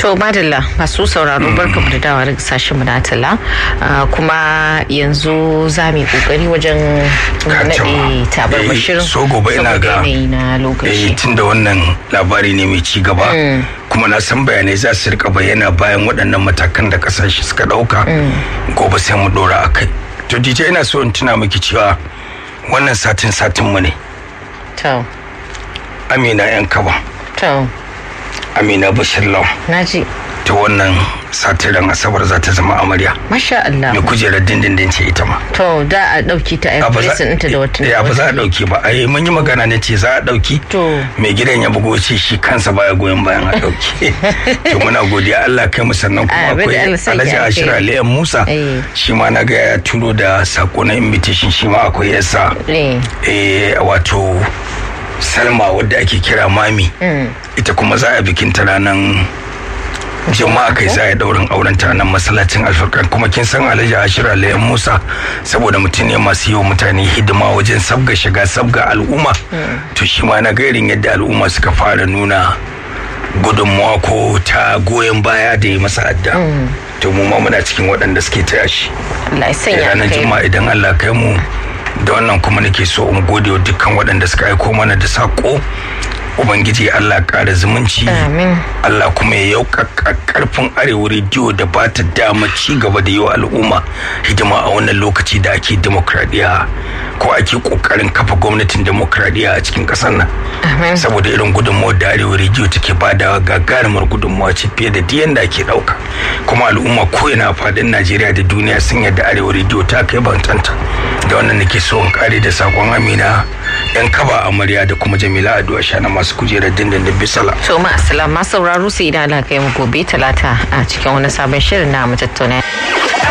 To madalla masu sauraro barka da dawa daga sashen mu na tala kuma yanzu za mu yi kokari wajen naɗe tabar bashirin so gobe ina ga na lokaci. tun da wannan labari ne mai ci gaba kuma na san bayanai za su rika bayyana bayan waɗannan matakan da kasashe suka ɗauka gobe sai mu ɗora a kai to dj ina so in tuna miki cewa wannan satin satin mu ne To, amina yan kaba to, amina bashir law na ji. ta wannan satin ran asabar za ta zama amarya Masha Allah. mai kujerar dindindin ce ita ma To, da a ɗauki ta a a ba za ɗinta da wata. eh, ba za a dauki ba ai mun yi magana ne ce za a dauki To. mai gidan ya bugo ce shi kansa baya goyon bayan a dauki to muna godiya Allah kai mu sannan kuma Ah, bada akwai Allah saki Alhaji alheri. Ashira Aliyan Musa Eh. shi ma na ga ya turo da sako na invitation shi ma akwai yasa Eh, eh wato Salma wadda ake kira Mami mm, ita kuma za a bikin ta ranar jama'a kai za a yi daurin auren ta nan masallacin alfarkan kuma kin san alhaji ashira layan musa saboda mutum ne masu yi wa mutane hidima wajen sabga shiga sabga al'umma to shi ma na gairin yadda al'umma suka fara nuna gudunmawa ko ta goyon baya da yi masa adda to mu ma muna cikin waɗanda suke taya shi Allah ya sanya ranar kai. juma'a idan allah kai mu da wannan kuma nake so in gode wa dukkan waɗanda suka aiko mana da saƙo ubangiji allah ƙara zumunci Amin. allah kuma ya yaukaka karfin arewa rediyo da ba ta dama ci gaba da yi wa al'umma hidima a wannan lokaci da ake demokradiyya ko ake ƙoƙarin kafa gwamnatin demokradiyya a cikin ƙasar nan Amin. saboda irin gudunmawar da arewa rediyo take badawa gagarumar gudunmawa ce fiye da diyan da ake dauka kuma al'umma ko ina a fadin najeriya da duniya sun yadda arewa rediyo ta kai bantanta da wannan nake so in kare da sakon amina yan kaba amarya da kuma jamila ado shana masu kujerar dindindin bisala To ma sauraro sai idan Allah kai mu gobe talata a cikin wani sabon shirin na mu tattauna.